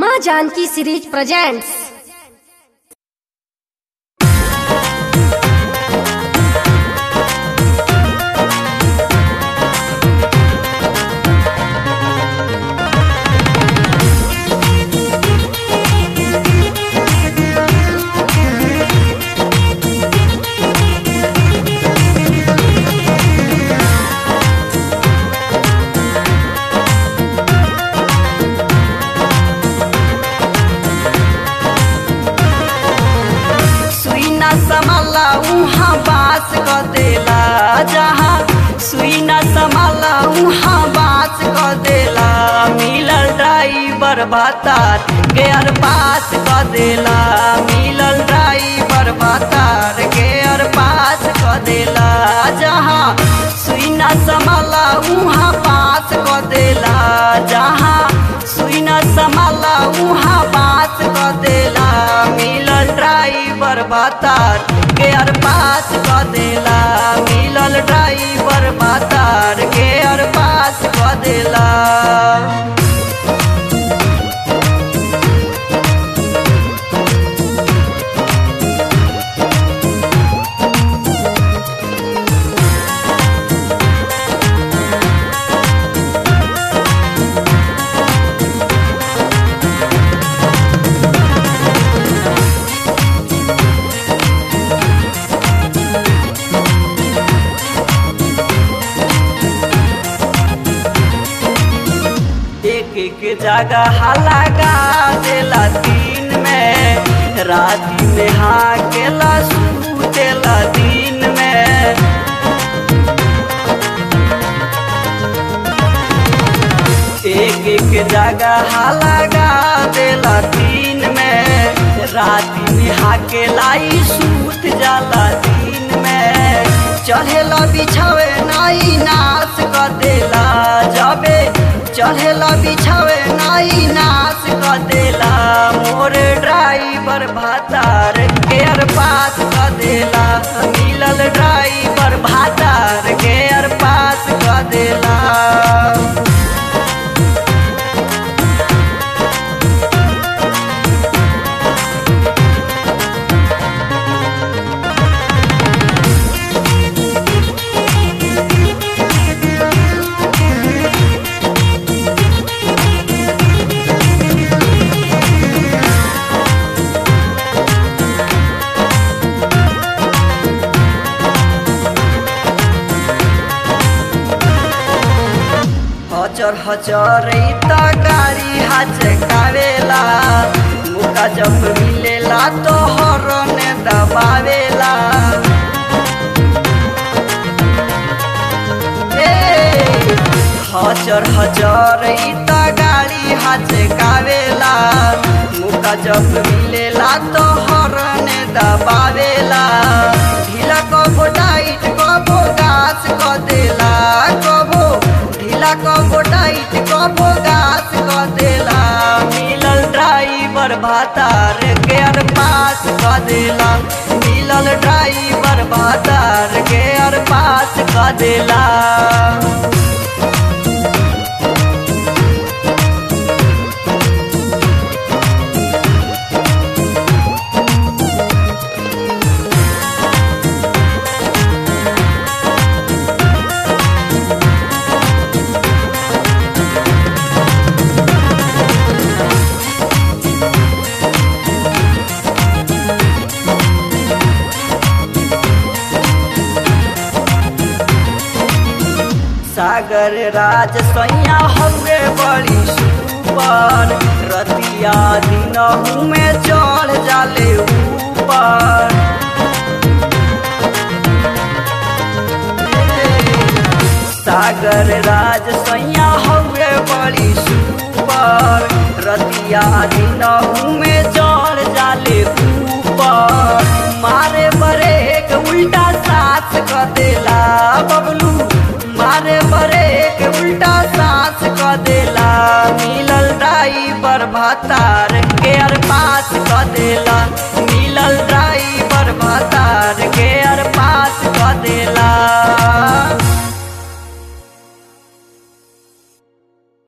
माँ Janaki series presents सुई न समाला उहाँ बास क देला जहाँ सुई न समाला उहाँ बास क देला मिलल ड्राइवर भातार गेयर पास क देला मिलल ड्राइवर भातार गेयर पास क देला जहाँ सुई न समाला उहाँ पास क देला जहाँ सुई न समाला उहाँ पास क देला मिलल ड्राइवर भातार गेयर पास क देला मिलल ड्राइवर भातार गेयर पास क देला एक एक जगह लगा देला दिन में रात में हाकेला सूतेला दिन में एक एक जगह लगा देला दिन में रात में हाकेला ई सूत जाला दिन में चढ़ेला बिछावे नाई नाश क देला जबे चढ़ेला बिछावे नाई नाश क देला मोर ड्राइवर भातार गेयर पास क देला मिलल ड्राइवर भातार गेयर पास क देला हजर हजर त गाडी हाचकावेला मुका जब मिलेला तो हरन दबावेला ए, हजर हजर त गाडी हाचकावेला मुका जब मिलेला तो हरन दबावेला ढिला कबो टाइट कबो गाछ क देला कबो ढिला कबो टाइट कबो गाछ क देला मिलल ड्राइवर भातार गेयर पास क देला मिलल ड्राइवर भातार गेयर पास क देला सागर राज सैया हवे बड़ी सुपर रतिया दिन में चढ़ जाले ऊपर सागर राज सैया हवे बड़ी सुपर रतिया दिन में चढ़ जाले ऊपर मारे बरेक उल्टा सास क देला बबलू मारे बरेक उल्टा सास क देला मिलल ड्राइवर भातार गेयर पास क देला मिलल ड्राइवर भातार गेयर पास क देला